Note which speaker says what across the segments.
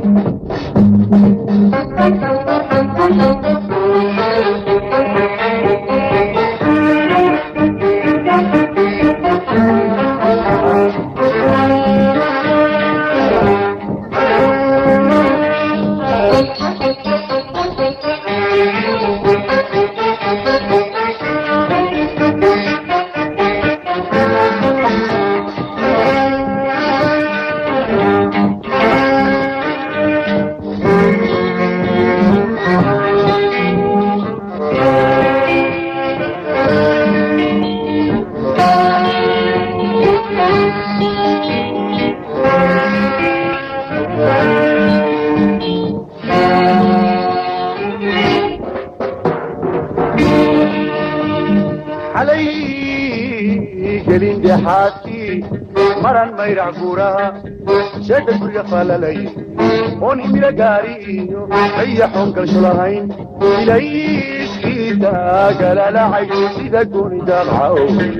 Speaker 1: xalay gelin dhexaadkii maran mayrac guuraha sheedha guriga falalay oon himilo gaari iyo ayaxoon galsho lahayn ilayskiisa galalacay sida gooni daaqcaw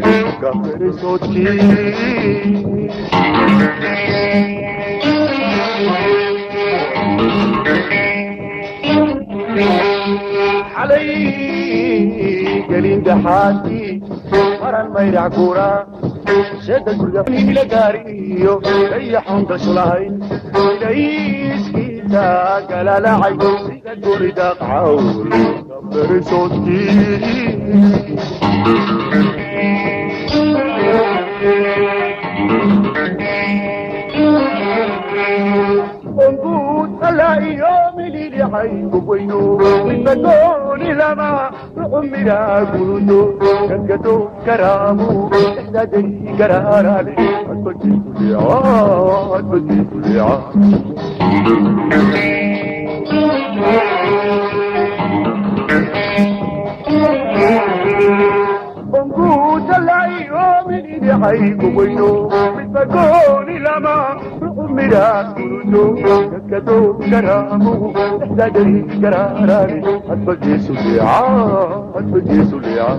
Speaker 1: gaferisoodkii xalay gelin dhexaadkii maran mayrac guura sheeda guriga himilo gaari iyo ayaxoon galsho lahayn ilayskiisa galalacay sida gooni daaqcaw gaferisoodkii onguud alla iyo mililixay gubwayno midbagooni lama rucumira gurudo gankado garaamu ixdaaday garaaraale adbajiikuleeca adbajiikuleeca onguudalaiyo mililixay gubwayno midbagooni lama rucumira gurudo gankado garaamu ixdaaday garaaraale adbajiisuleeca adbajiisuleeca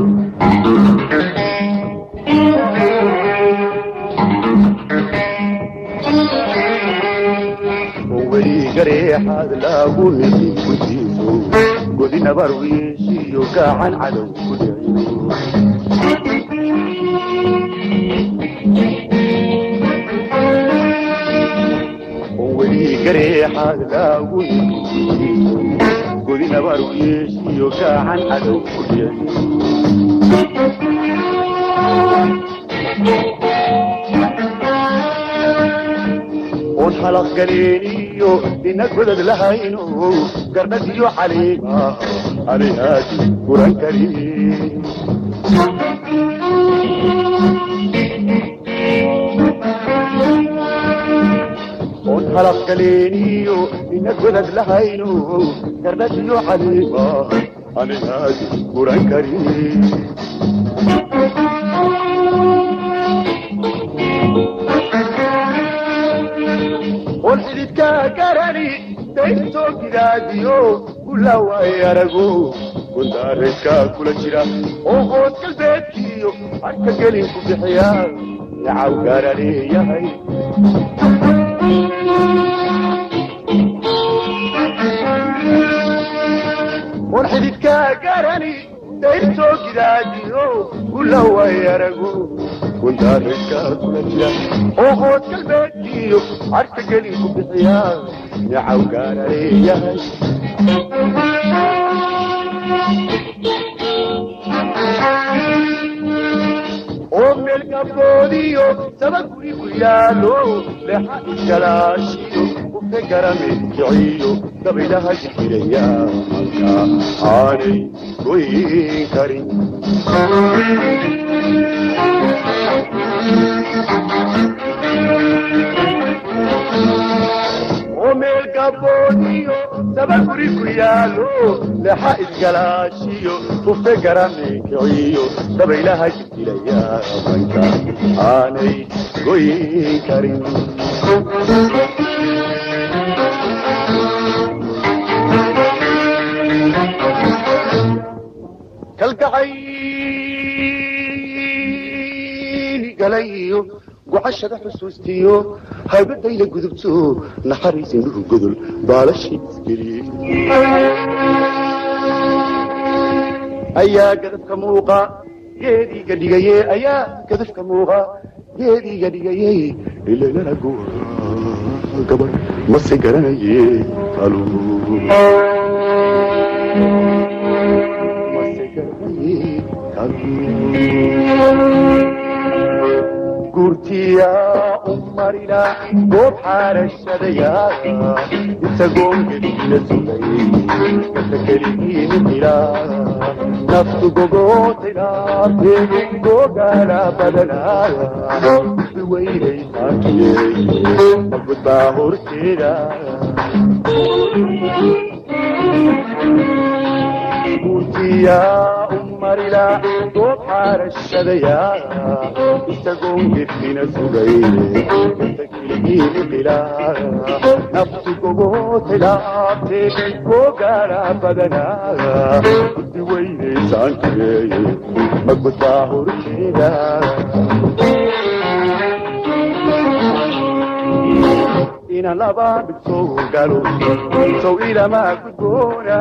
Speaker 1: weli gareexaad laagu heli gujiiso godi nabar wiishiyo gacan cadow ku dhiciyo weli gareexaad laagu heli gujiiso godi nabar wiishiyo gacan cadow ku dhiciyo oon halaq galeeniyo ina godad lahayno gardhadiyo caliima anihaadi guran karin oon halaq galeeniyo ina godad lahayno gardhadiyo caliima anihaadi guran karin oon xididkaa garani daystoo gidaadiyo ulaway arago gundaarayskaa kula jira oo hoos galbeedkiyo arka gelin ku bixiya nacaw gaara leeyahay oon xididkaa garani daystoo gidaadiyo ulaway arago gundaarayskaa kula jira oo hoos galbeedkiyo arka gelin ku bixiya nacaw gaara leeyahay oo meel gabdoodiyo saba guri ku yaalo lexa iskalaashiyo ufe garame kiciyo dabaylaha jikiraya halka aanay goyn karin oo meel gabdoodiyo saba guri ku yaalo lexa iskalaashiyo ufe garame kiciyo dabaylaha jikiraya halka aanay goyn karin kalgacayl galayo gucashada xusuustiyo haybadayla gudubto naxariis indhuhu godol baalashii isgeliyey ayaa gadafka muuqa geediiga dhigaye ayaa gadafka muuqa geediiga dhigaye ilalana goa gabar mase garanaye alu mase garanaye alu gurtiya umarina goob xaarashadaya isagoon gedila sugay kasa keligiinimila naftu gogootaynaate gogaala badanaya biweynaysaankiye nabad baa horteeda gurtiya umarila goob xaarashadaya isagoon gedina sugay kiligiinimila naftu gogootaynaate gogaala badanaya biweynaysaankiye nabad baa horteeda ina laba dhigto galo sow ilamaa gudboona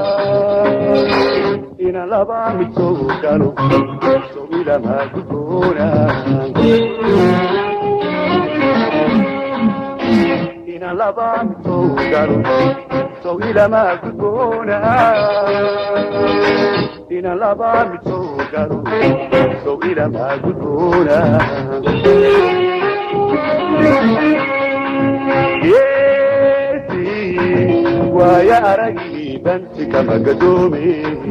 Speaker 1: ina laba dhigto galo sow ilamaa gudboona ina laba dhigto galo sow ilamaa gudboona ina laba dhigto galo sow ilamaa gudboona geesi waaya aragii danti kama gadoome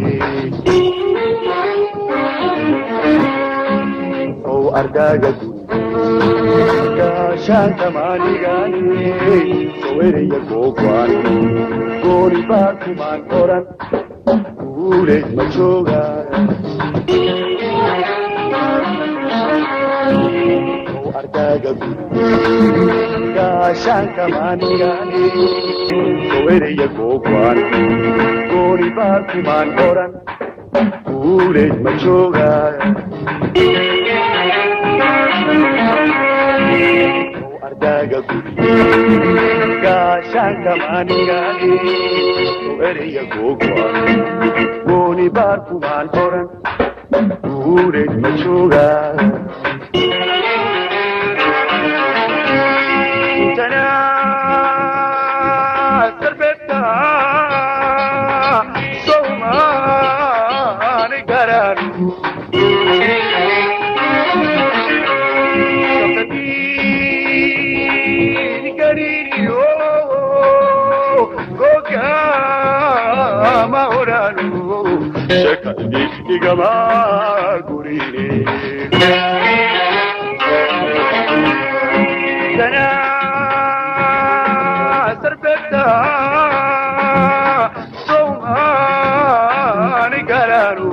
Speaker 1: ow ardaaga guri gaashaanka maanigaane soweraya googwaan gooni baa kumaan oran guule ma jooga ow ardaaga guri gaashaanka maanigaane soweraya googwaan gooni baa kumaan oran guule ma jooga ardaaga guri gaashaanka maanigaane soweraya googwaan gooni baa kumaan oran guule ma jooga igama gurine sarbeta somani garanu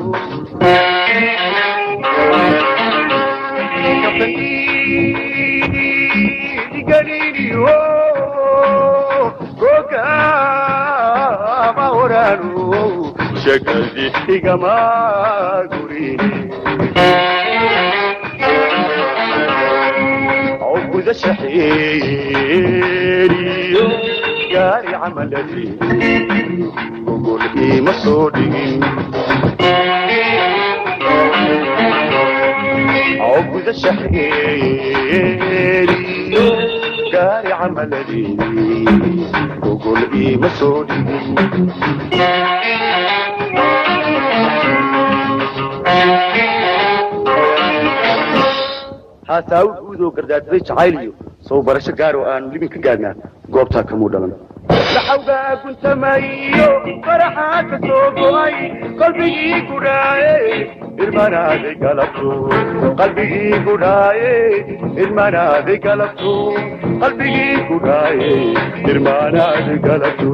Speaker 1: diganini o gogama oranu shakadi igama gurine عقد شحيري قاري عملتي وقول إيه مصودين عقد شحيري قاري عملتي وقول إيه مصودين haasaawid guud oo gardaadsaday jacayliyo soo barasho gaar oo aanu libin ka gaadnaa goobtaa kamuu dhalan laxawgaa guntamayo faraxaa ka soo go'ay qalbigii gudhaaye irmanaaday galabto qalbigii gudhaaye irmanaaday galabto qalbigii gudhaaye irmanaaday galabto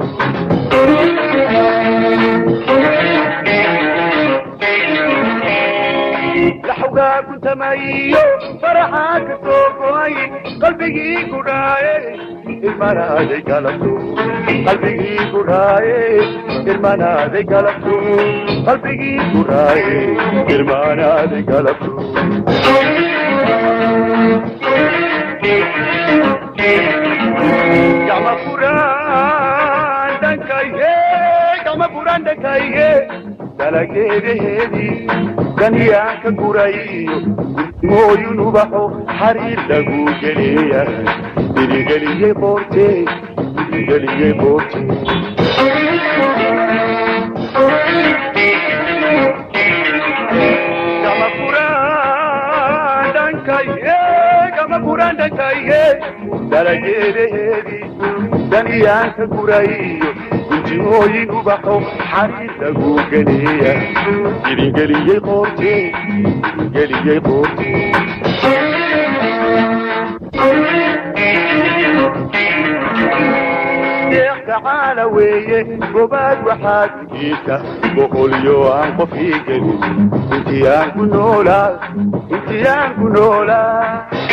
Speaker 1: laxawgaa guntamayo faraxaa ka soo go'ay qalbigii gudhaaye irmanaaday galabto qalbigii gudhaaye irmanaaday galabto qalbigii gudhaaye irmanaaday galabto gama furaan dhankayge gama furaan dhankayge dalageedaheedii ganiyaan ka gurayo mooyun ubaxo xariir lagu geleeya dirigeliyey boorte dirigeliyey boorte gama furaan dhankayge gama furaan dhankayge dalageedaheedii daniyaan ka gurayo gunjimooyin ubaxo xariir lagu geleeya dirigeliyey boorte dirigeliyey boorte deeq tacaala weeye gobaad waxaad igiisa boqolyo aan qof ii gelin intii aan ku noolaa intii aan ku noolaa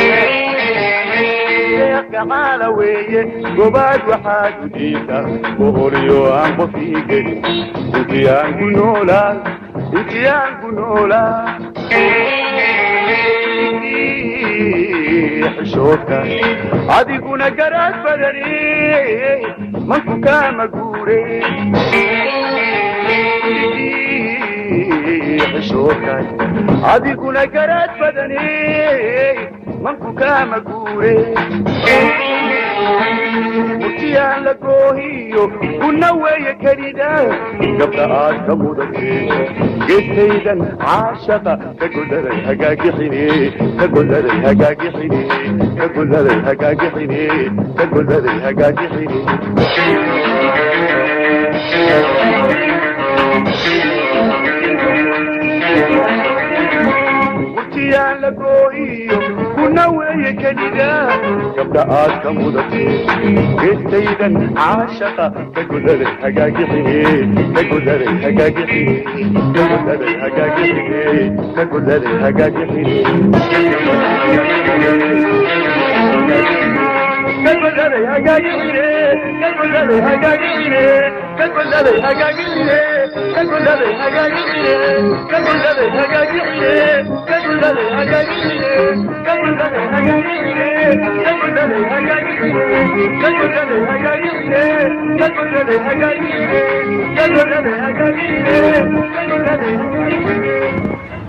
Speaker 1: deeq tacaala weeye gobaad waxaad igiisa boqolyo aan qof ii gelin intii aan ku noolaa intii aan ku noolaa xishoodka adiguna garaad badani manku kaama guure xishoodka adiguna garaad badani manku kaama guure murtiyaan la goohiyo kuna weeye kelida gabdha aad ka mudatee geestaydan caashaqa ka godaray hagaagixine ka godaray hagaagixine ka godaray hagaagixine ka godaray hagaagixine murtiyaan la goohiyo kuna weeye kelida gabdha aad ka mudatee geestaydan caashaqa ka godaray hagaagixine ka godaray hagaagixine ka godaray hagaagixine ka godaray hagaagixine كالبلد هجاجيني كالبلد هجاجيني كالبلد هجاجيني كالبلد هجاجيني كالبلد هجاجيني كالبلد هجاجيني كالبلد هجاجيني كالبلد هجاجيني كالبلد هجاجيني كالبلد هجاجيني كالبلد هجاجيني كالبلد هجاجيني